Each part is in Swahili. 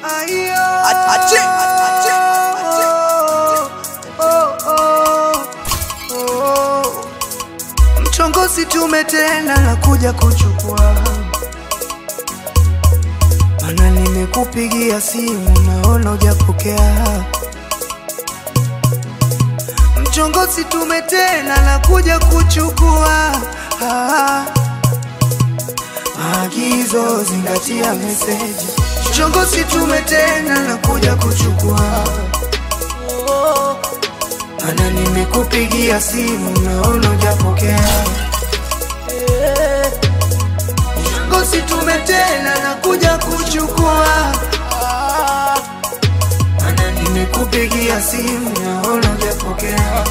Ache, ache, ache. Mchongozi tume tena na kuja kuchukua, mana nimekupigia simu naona hujapokea. Mchongozi tume tena na kuja kuchukua ah. Maagizo zingatia meseji. Mchongozi tume tena na kuja kuchukua mana nimekupigia simu naona hujapokea. Mchongozi tume tena na kuja kuchukua mana nimekupigia simu naona hujapokea.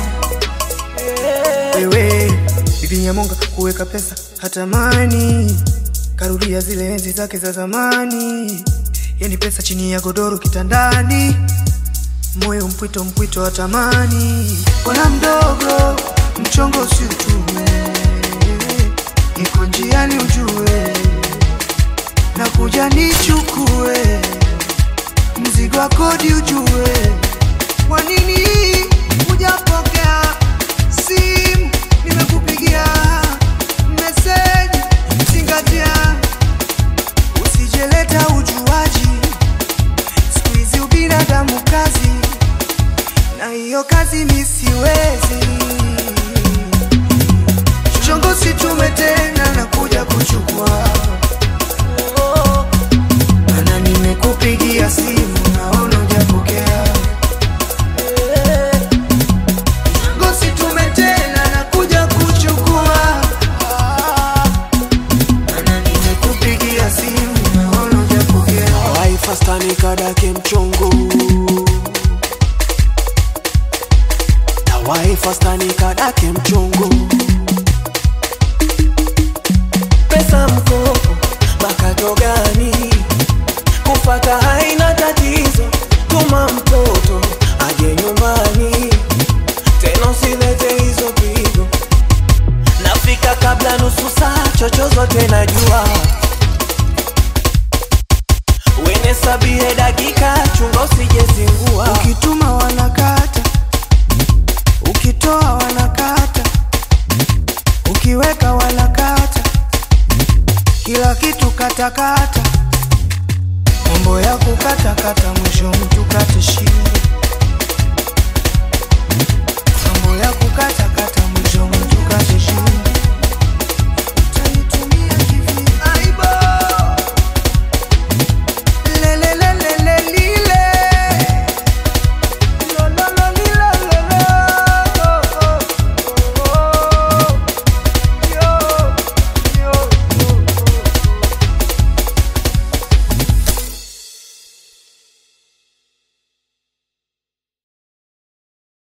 Wewe bibi Nyamonga kuweka pesa hatamani, karudia zile enzi zake za zamani, yani pesa chini ya godoro kitandani moyo mpwito mpwito wa tamani, bwana mdogo, mchongo si utume, niko njiani ujue, na kuja nichukue mzigo wa kodi ujue, kwa nini hujapokea simu? Nimekupigia meseji, zingatia, usijeleta ujuaji siku hizi ubinadamu kazi, na hiyo kazi mi siwezi. Chongosi tume tena na kuja kuchukua, mana nimekupigia simu naona hujapokea. Chongosi tume tena na kuja kuchukua, mana nimekupigia simu naona hujapokea. waifastani kadake mchongo waifastani kadake mchongo pesa mkopo makato gani kufata haina tatizo tuma mtoto aje nyumbani tena usilete hizo pigo nafika kabla nusu saa chochozote najua wene sabie dakika chunga usijezingua Ukituma wanakata, ukitoa wanakata, ukiweka wanakata, kila kitu katakata, mambo ya kukatakata, mwisho mtu kate shingo, mambo ya kukata